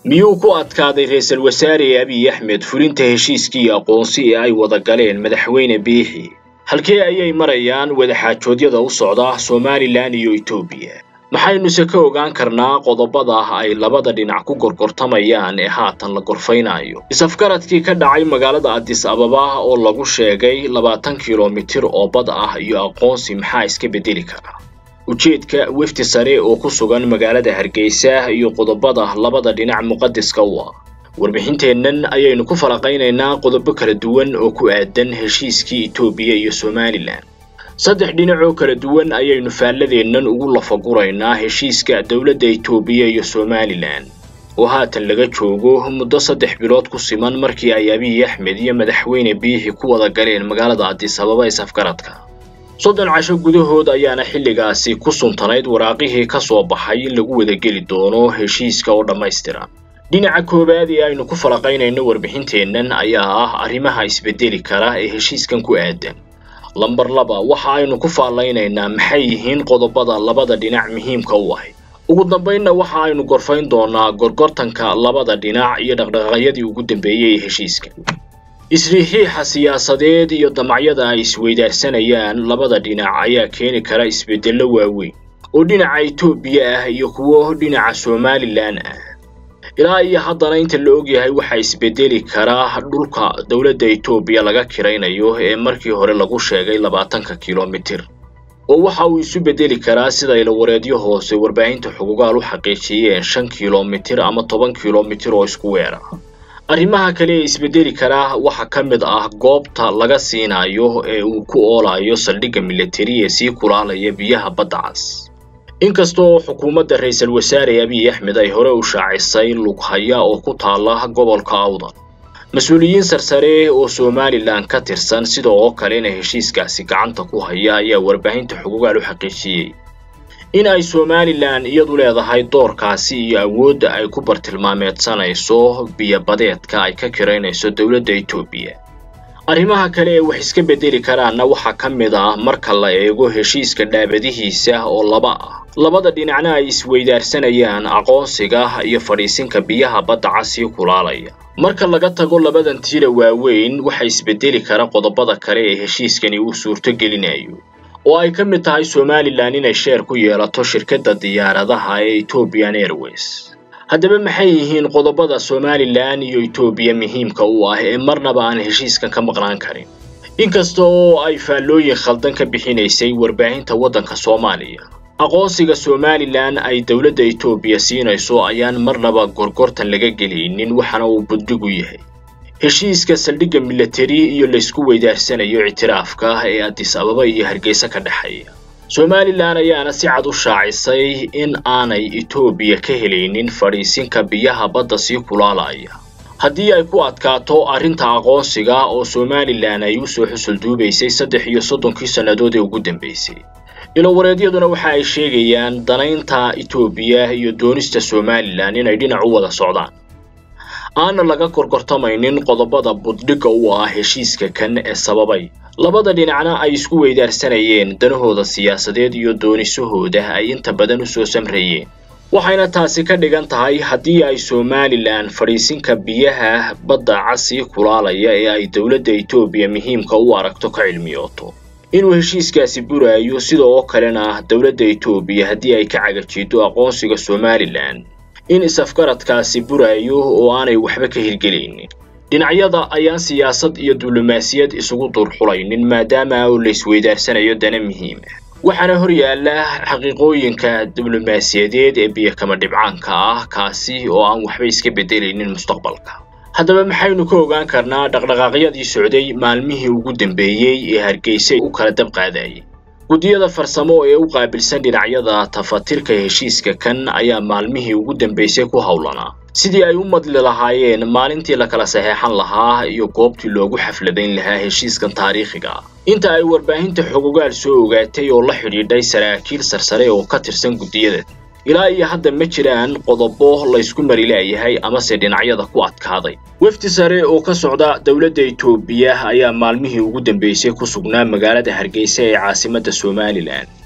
miyuu ku adkaaday ra-iisul wasaare abiy axmed fulinta heshiiskii aqoonsi ee ay wada galeen madaxweyne biixi halkee ayay marayaan wadaxaajoodyada u socda somalilan iyo etoobiya maxaynuse ka ogaan karnaa qodobada ay labada dhinac ku gorgortamayaan ee haatan la gorfaynayo is-afgaradkii ka dhacay magaalada adis ababa oo lagu sheegay labaatan kilomitir oo bad ah iyo aqoonsi maxaa iska bedeli kara ujeedka wefdi sare oo ku sugan magaalada hargeysa iyo qodobada labada dhinac muqadiska u ah warbixinteennan ayaynu ku falaqaynaynaa qodobo kala duwan oo ku aadan heshiiskii etoobiya iyo somalilan saddex dhinac oo kala duwan ayaynu faalladeennan ugu lafaguraynaa heshiiska dowladda etoobiya iyo somalilan oo haatan laga joogo muddo saddex bilood ku siman markii ay abiy axmed iyo madaxweyne biixi ku wada galeen magaalada adis ababa isafgaradka soddon casho gudahood ayaana xilligaasi ku suntanayd waraaqihii ka soo baxay in lagu wadageli doono heshiiska oo dhammaystiran dhinaca koowaad ee aynu ku falaqaynayno warbixinteennan ayaa ah arrimaha isbedeli kara ee heshiiskan ku aadan lambar laba waxa aynu ku faallaynaynaa maxay yihiin qodobada labada dhinac muhiimka u ahay ugu dambaynna waxa aynu gorfayn doonaa gorgortanka labada dhinac iyo dhaqdhaqaaqyadii ugu dambeeyey ee heshiiska isriixiixa siyaasadeed iyo damacyada ay isweydaarsanayaan labada dhinac ayaa keeni kara isbeddello waaweyn oo dhinaca etoobiya ah iyo kuwo dhinaca somalilan ah ilaa iyo haddana inta la ogyahay waxaa isbedeli karaa dhulka dowladda etoobiya laga kiraynayo ee markii hore lagu sheegay labaatanka kilomitir oo waxa uu isu bedeli karaa sida ilawareedyo hoose warbaahinta xugugaal u xaqiijiyeen shan kilomitir ama toban kilomitir oo isku weera arrimaha kale ee isbedeli karaa waxaa ka mid ah goobta laga siinayo ee uu ku oolayo saldhigga militari ee sii kulaalaya biyaha badda cas inkasta oo xukuumadda ra-iisul wasaare abiy axmed ay hore u shaacisay lughaya oo ku taala gobolka awdal mas-uuliyiin sarsare oo somalilan ka tirsan sida oo kalena heshiiskaasi gacanta ku haya ayaa warbaahinta xugugaal u xaqiijiyey in ay somalilan iyadu leedahay doorkaasi iyo awoodda ay ku bartilmaameedsanayso biyobadeedka ay ka kiraynayso dowladda etoobiya arrimaha kale ee wax iska bedeli karaanna waxaa ka mid ah marka la eego heshiiska dhaabadihiisa oo laba ah labada dhinacna ay isweydaarsanayaan aqoonsiga iyo fadhiisinka biyaha badda casii kulaalaya marka laga tago labadan tiira waaweyn waxa isbedeli kara qodobada kale ee heshiiskani uu suurto gelinayo oo ay ka mid tahay somalilan inay sheer ku yeelato shirkadda diyaaradaha ee ethiopian airways haddaba maxay yihiin qodobada somalilan iyo etoobiya muhiimka u ah ee marnaba aan heshiiskan ka maqnaan karin inkasta oo ay faallooyin khaldan ka bixinaysay warbaahinta waddanka soomaaliya aqoonsiga somalilan ay dowladda etoobiya siinayso ayaan marnaba gorgortan laga gelaynin waxaana uu buddigu yahay heshiiska saldhigga militari iyo laysku weydaarsanayo ictiraafka ee adis ababa iyo hargeysa ka dhexeeya somalilan ayaana si cad u shaacisay in aanay etoobiya ka helaynin fadhiisinka biyaha badda sii kulaalaya haddii ay ku adkaato arrinta aqoonsiga oo somalilan ay u soo xusul duubaysay saddex iyo soddonkii sannadood ee ugu dambeysay ilowareedyaduna waxa ay sheegayaan danaynta etoobiya iyo doonista somalilan inay dhinac u wada socdaan aana laga gorgortamaynin qodobada buddhigga u ah heshiiska kan ee sababay labada dhinacna ay isku weydaarsanayeen danahooda siyaasadeed iyo doonisahooda ay inta badan u soo samrayeen waxayna taasi ka dhigan tahay haddii ay somalilan fadhiisinka biyaha badda casii kulaalaya ee ay dowladda etoobiya muhiimka u aragto ka cilmiyooto inuu heshiiskaasi buraayo sida oo kalena dowladda etoobiya haddii ay ka cagajiido aqoonsiga somalilan in is-afgaradkaasi buraayo oo aanay waxba ka hirgelaynin dhinacyada ayaan siyaasad iyo diblomaasiyad isugu durxulaynin maadaama oo la isweydaarsanayo dana muhiim ah waxaana hor yaalla xaqiiqooyinka diblomaasiyadeed ee biyakama dhibcaanka ah kaasi oo aan waxba iska beddelaynin mustaqbalka haddaba maxaynu ka ogaan karnaa dhaqdhaqaaqyadii socday maalmihii ugu dambeeyey ee hargeysa u kala dab qaadayay guddiyada farsamo ee u qaabilsan dhinacyada tafatirka heshiiska kan ayaa maalmihii ugu dambeysay ku howlanaa sidii ay u madli lahaayeen maalintii la kala saxeexan lahaa iyo goobtii loogu xafladayn lahaa heshiiskan taariikhiga ah inta ay warbaahinta xogogaal soo ogaatay oo la xidhiidhay saraakiil sarsare oo ka tirsan guddiyada ilaa iyo hadda ma jiraan qodobo laysku mari laayahay amase dhinacyada ku adkaaday wefdi sare oo ka socda dowladda etoobiya ayaa maalmihii ugu dambeysay ku sugnaa magaalada hargeysa ee caasimadda somalilan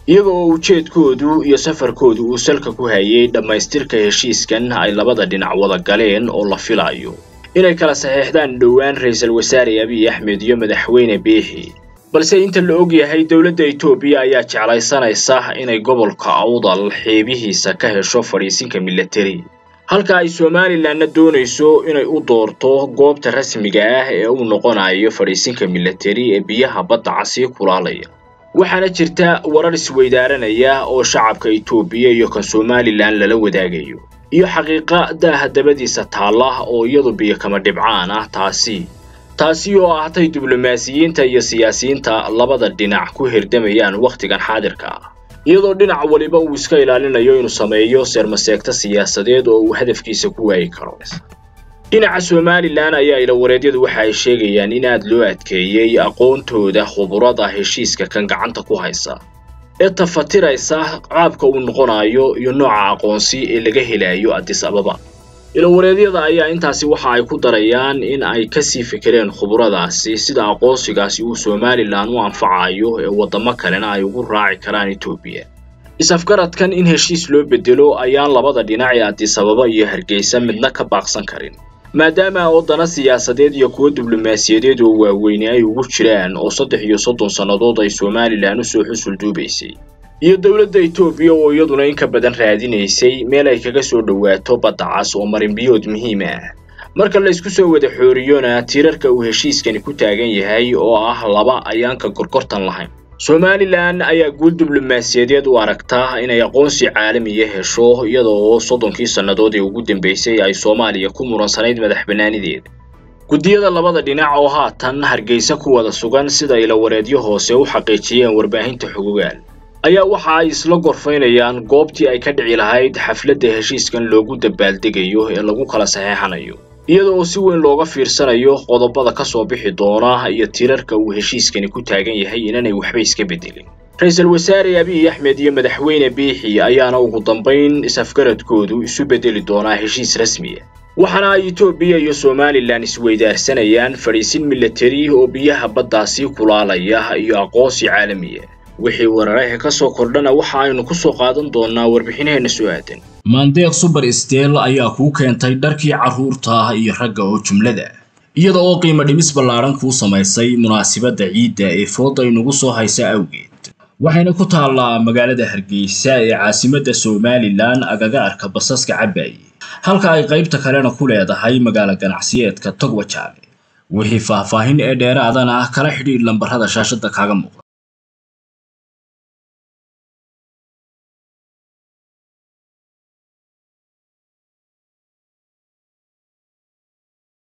iyaga oo ujeedkoodu iyo safarkoodu uu salka ku hayay dhammaystirka heshiiskan ay labada dhinac wada galeen oo la filayo inay kala saxeexdaan dhowaan ra-iisul wasaare abiy axmed iyo madaxweyne biixi balse inta la og yahay dowladda etoobiya ayaa jeclaysanaysa inay gobolka awdal xeebihiisa ka hesho fadhiisinka milatari halka ay somalilanna doonayso inay u doorto goobta rasmiga ah ee uu noqonayo fadhiisinka milatari ee biyaha badda casii kulaalaya waxaana jirta warar isweydaaranaya oo shacabka etoobiya iyo kan somalilan lala wadaagayo iyo xaqiiqa daaha dabadiisa taalla oo iyadu biyo kama dhibcaan ah taasi taasi oo ahtay diblomaasiyiinta iyo siyaasiyiinta labada dhinac ku hirdamayaan wakhtigan xaadirka ah iyadoo dhinac waliba uu iska ilaalinayo inuu sameeyo seermaseegta siyaasadeed oo uu hadafkiisa ku waayi karo dhinaca somalilan ayaa ilawareedyadu waxa ay sheegayaan in aad loo adkeeyey aqoontooda khuburada heshiiska kan gacanta ku haysa ee tafatiraysa qaabka uu noqonayo iyo nooca aqoonsi ee laga helayo addis ababa ilawareedyada ayaa intaasi waxa ay ku darayaan in ay kasii fikireen khuburadaasi sida aqoonsigaasi uu somalilan u anfacayo ee waddamo kalena ay ugu raaci karaan etoobiya is-afgaradkan in heshiis loo bedelo ayaan labada dhinac ee addis ababa iyo hargeysa midna ka baaqsan karin maadaama wadana siyaasadeed iyo kuwo diblomaasiyadeed oo waaweyne ay ugu jiraan oo saddex iyo soddon sannadood ay somalilan usoo xusul duubaysay iyo dowladda etoobiya oo iyaduna in ka badan raadinaysay meel ay kaga soo dhowaato badda cas oo marinbiyood muhiim ah marka la isku soo wada xooriyona tiirarka uu heshiiskani ku taagan yahay oo ah laba ayaanka gorgortan lahayn somalilan ayaa guul diblomaasiyadeed u aragtaa inay aqoonsi caalamiya hesho iyada oo soddonkii sannadood ee ugu dambeysay ay soomaaliya ku muransanayd madax bannaanideeda guddiyada labada dhinac oo haatan hargeysa ku wada sugan sida ilawareedyo hoose u xaqiijiyeen warbaahinta xogogaal ayaa waxa ay isla gorfaynayaan goobtii ay ka dhici lahayd xafladda heshiiskan loogu dabaaldegayo ee lagu kala saxeexanayo iyada oo si weyn looga fiirsanayo qodobada ka soo bixi doona iyo tirarka uu heshiiskani ku taagan yahay inanay waxba iska beddelin ra-iisul wasaare abiy axmed iyo madaxweyne biixi ayaana ugu dambayn is-afgaradkoodu isu beddeli doonaa heshiis rasmiya waxaana ay etoobiya iyo somalilan isweydaarsanayaan fadhiisin milatari oo biyaha baddaasi kulaalaya iyo aqoonsi caalamiya wixii wararaha ka soo kordhana waxa aynu ku soo qaadan doonaa warbixinaheenna soo aadan maandeeq suber steel ayaa kuu keentay dharkii carruurta iyo ragga oo jumlada iyada oo qiimo dhimis ballaaran kuu samaysay munaasibadda ciidda ee fooda inugu soo haysa awgeed waxayna ku taallaa magaalada hargeysa ee caasimadda somalilan agaga arka basaska cabaaye halka ay qaybta kalena ku leedahay magaalo ganacsiyeedka togwajaale wixii faahfaahin ee dheeraadana kala xidhiidh lambarrada shaashadda kaaga muuqda